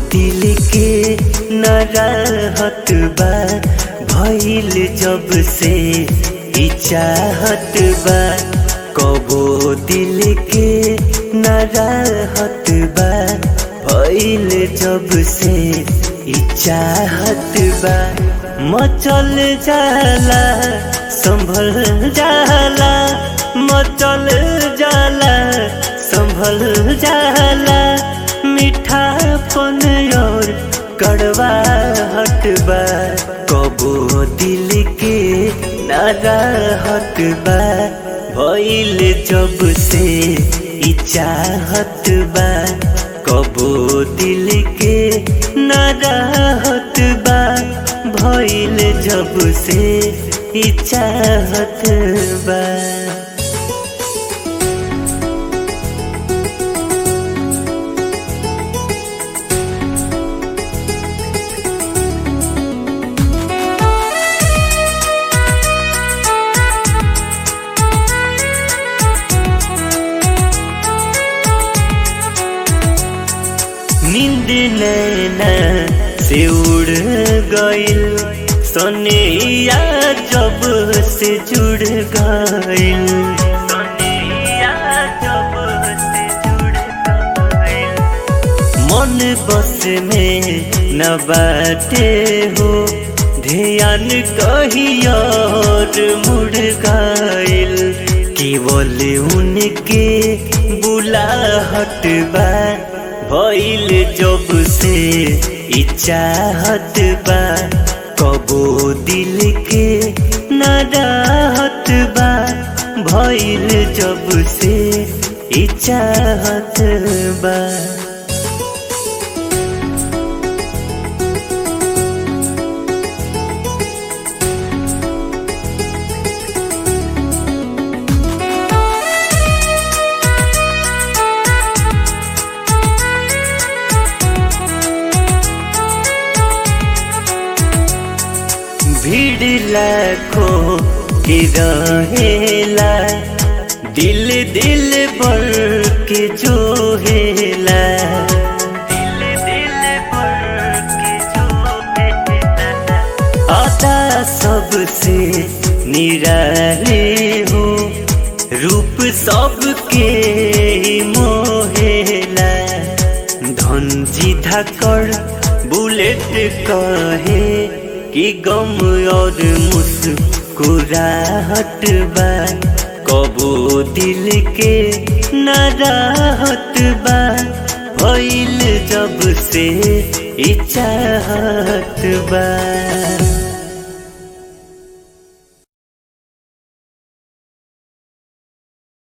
दिल के न रहत बा भइल जब से ई चाहत बा कबो दिल के न रहत बा भइल जब से ई चाहत बा मचल जाला संभल जाला मचल जाला संभल जाला मीठापन और कड़वा हटबा कबो दिल के नारा हटबा भइल जब से ई चाहत बा कबो दिल के नारा हटबा भइल जब से ई चाहत बा नींद नैना से उड़ गइल सोनिया जब से जुड़ गइल सोनिया जब से जुड़ गइल मन बस में न बाटे हो ध्यान कहीं और मुड़ गइल केवल उनके बुलाहट बा भइल जब से ई चाहत बा कबो दिल के न रहत बा भइल जब से ई चाहत बा भीड़ लाखों के रहेला दिल दिल भर के जो हेला दिल दिल भर के जो हेला आता सबसे निराले हो रूप सबके मोहेला धनजी धाकड़ बुलेट कहे कि गम और मुस्कुराहट बा कबो दिल के न राहत बा भइल जब से ई चाहत बा